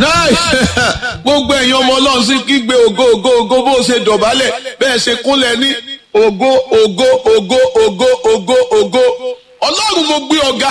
nice gbogbo ẹ̀yin ọmọ ọlọ́run sí kígbe ògo ògo ògo bó ṣe dọ̀bálẹ̀ bẹ́ẹ̀ ṣe kúnlẹ̀ ní ògo ògo ògo ògo ògo ògo ọlọ́run mo gbé ọ̀gá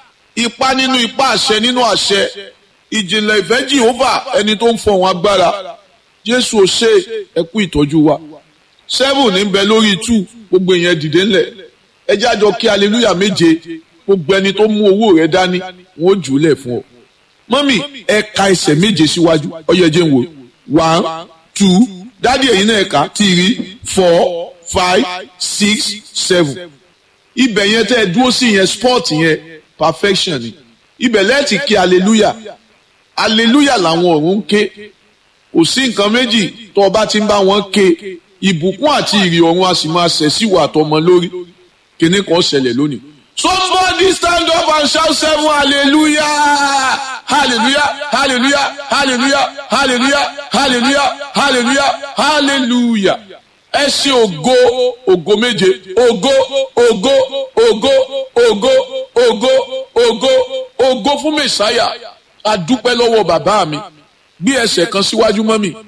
ipa nínú ipa àṣẹ nínú àṣẹ ìjìnlẹ̀ ìfẹ́ jehova ẹni tó ń fọ̀hún agbára jésù ò ṣe ẹkú ìtọ́jú wa seven ní bẹ lórí two gbogbo èèyàn dìde ńlẹ̀ ẹ jẹ́ àjọ kí hallelujah méje gbogbo ẹni tó mú owó rẹ dání wọn ó jù ú lẹ̀ fún ọ mọ́mì ẹ ka ẹsẹ̀ méje síwájú ọyẹ jẹ́ ń wò one two dádì ẹ̀yin náà ẹ̀ka three four five six seven ibẹ̀ yẹn tẹ́ ẹ dúró sí yẹn sport yẹn perfection ni ibẹ̀ lẹ́ẹ̀tì kí hallelujah hallelujah làwọn ọ̀run ń ké kò sí nǹkan méjì tó o bá ti ń bá wọn ké ìbùkún àti ìrì ọ̀run a sì máa ṣẹ̀ sí wà tọmọ lórí kíní kan ṣẹlẹ̀ lónìí. somebody stand up and shout seven hallelujah hallelujah hallelujah hallelujah hallelujah hallelujah hallelujah hallelujah ẹ ṣe ògo ògo méje ògo ògo ògo ògo ògo ògo ògo fún mẹsàáyà adúpẹ́ lọ́wọ́ bàbá mi bí ẹsẹ̀ kan síwájú mọ́ mi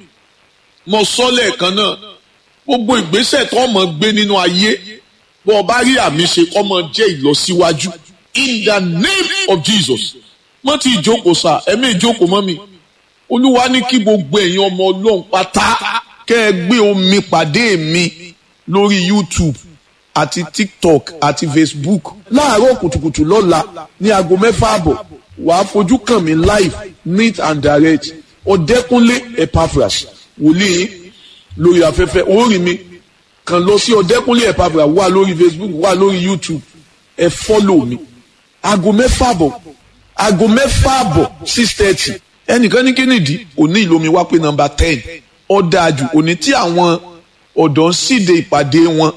mo sọ lẹ́ẹ̀kan náà gbogbo ìgbésẹ̀ tó mọ̀ gbé nínú ayé bó o bá rí àmì ṣe kọ́ mọ jẹ́ ìlọsíwájú in the name of Jesus mọ́ ti ìjókòó sá ẹ̀mí ìjókòó mọ́ mi olúwa ní kí gbogbo ẹ̀yin ọmọ ọlọ́run pátá kẹ́ ẹ gbé omi pàdé mi lórí YouTube àti TikTok àti Facebook láàárọ̀ kùtùkùtù lọ́la ní aago mẹ́fà àbọ̀ wàá fojú kàn mí live neat and direct ọ̀dẹ́kúnlé Epaphras wòlíì lórí afẹ́fẹ́ orí mi kàn lọ sí ọ̀dẹ́kúnlé Epaphras wà lórí Facebook wà lórí YouTube ẹ fọ́lọ̀ mi aago mẹ́fà àbọ̀ aago mẹ́fà àbọ̀ six thirty ẹnìkan ní kínìdí òní ìlómi wá pé nọ́mbà ten ọ̀dàjù òní tí àwọn ọ̀dọ́ ń síde ìpàdé wọn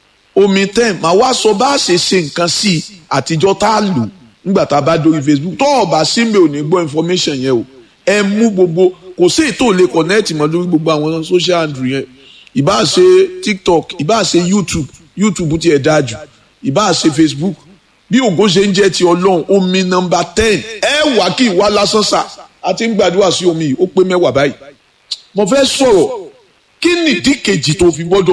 omi ten màá wá sọ bá a ṣe ṣe nǹkan sí i àtijọ́ tá a lò nígbà tá a bá dórí Facebook tó o bá sí mi ò ní gbọ́ information yẹn o ẹ mú gbogbo kò sí ètò lè connect mọ́ lórí gbogbo àwọn social handle yẹn ìbá ṣe TikTok ìbá ṣe YouTube YouTube ti ẹ̀ dáa jù ìbá ṣe Facebook bí ògo ṣe ń jẹ́ ti ọlọ́run omi nọ́mbà ten ẹ wà kí ìwà lásán sà àti ń gbàdúrà sí omi yìí ó pé mẹ́wàá báyìí mo fẹ́ sọ̀rọ̀ kí nìdí kejì tó fi gbọ́dọ̀.